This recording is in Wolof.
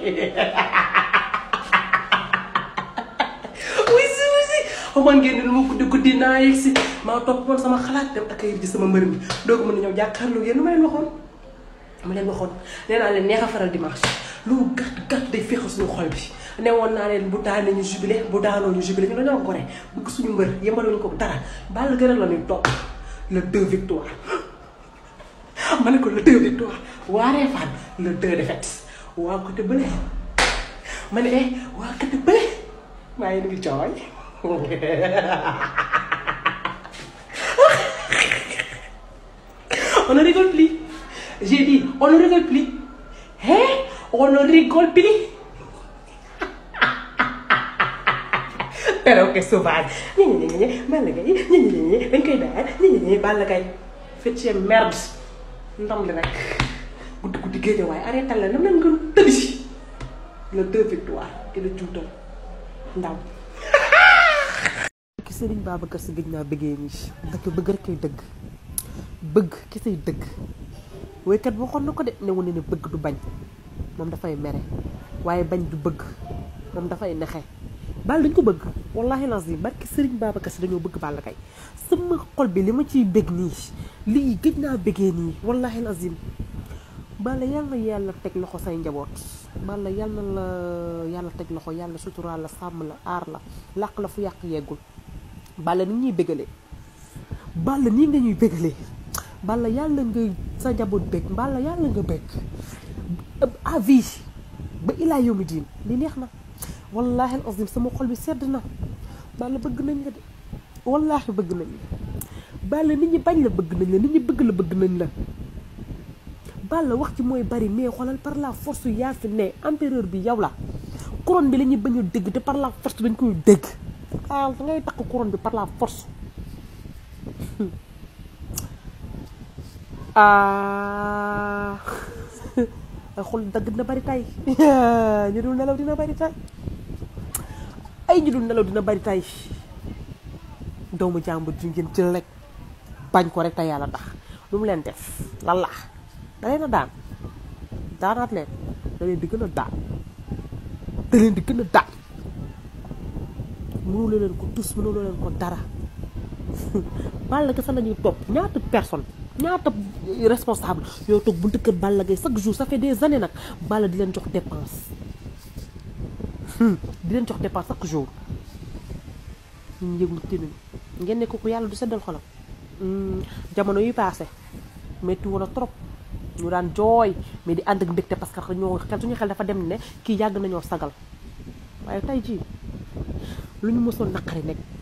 oui si oui si xamoon ngeen ne lu ma guddi guddi naa yegg si maa topp woon sama xalaat dem ak ji sama mbër mi doo ko mën a ñëw jàkkaarloo yéen lu ma leen waxoon ma leen waxoon nee naa leen neex a faral dimanche lu mu gàtt gàtt day féexal suñu xol bi ne woon naa leen bu daanee ñu jubilé bu daanoo ñu jubilé ñu dañoo gore bëgg suñu mbër yemaluñu ko dara Balla gën a la ñuy topp le deux victoire ma ne ko le deux victoire waaree fan le deux défaite waa côté bële ma ne eh waa côté bële maa ngi ngi cooy on ne rigole plus j'ai dit on ne rigole plus hein on ne rigole plus perroquet sauvage ñi ñi ñi ñi Balla Gaye ñi ñi ñi ñi dañ koy daan ñi ñi ñi Balla Gaye fecce merde ndam li rek guddi guddi géej waaye arrêté la nam leen gën tëddi si le deux victoire ki la juutal ndaw ki sëriñ Babacar si gëj naa bëggee nii dëkk bëgg rek koy dëgg bëgg ki say dëgg woykat boo xoon na ko de ne wu ne ne bëgg du bañ moom dafay mere waaye bañ du bëgg moom dafay nexe Balla dañ ko bëgg wallahi lazim barki sëriñ Babacar si dañoo bëgg Balla Gaye sama xol bi li ma ciy bëgg nii lii gëj naa bëggee nii wallahi lazim Balla yal na yàlla teg loxo say njaboot Balla yal na la yàlla teg loxo yàlla suturaal la sàmm la aar la làq la fu yàq yeggul Balla ni ñuy bëggalee Balla nii nga ñuy bëggalee Balla yàlla nga sa njaboot bëgg Balla yàlla nga bëgg à vie ba ilaa yawmi diin li neex na wallahi al azim sama xol bi sedd na Balla bëgg nañ la de wallahi bëgg nañ la Balla nit ñi bañ la bëgg nañ la nit ñi bëgg la bëgg nañ la Balla wax ci mooy bari mais xoolal par la force yaa fi ne empereur bi yow la couronne bi la ñuy bañ a dégg te par la force dañ koy dégg ah da ngay takk couronne bi par la force ah xol dagg dina bari tay ñu dul nelaw dina bari tay ay ñu dul nelaw dina bari tay doomu jàmbur ji ngeen jël rek bañ ko rek te yàlla tax lu mu leen def lan la da leen a daan daanaat leen da leen di gën a daan da leen di gën a daan mënuloo leen ko tus mënuloo leen ko dara Balla Gaye sax lañuy topp ñaata personne ñaata responsable yow toog buntu kër Balla Gaye chaque jour ça fait des années nag Balla di leen jox dépense di leen jox dépense chaque jour ñu yëglu tinuñ ngeen ne kooku yàlla du seddal xolam jamono yi paase métti woon a trop ñu daan jooy mais di ànd ak mbégte parce que ñoo xel suñu xel dafa dem ne kii yàgg nañoo sagal waaye tey jii lu ñu mësoon naqari nekk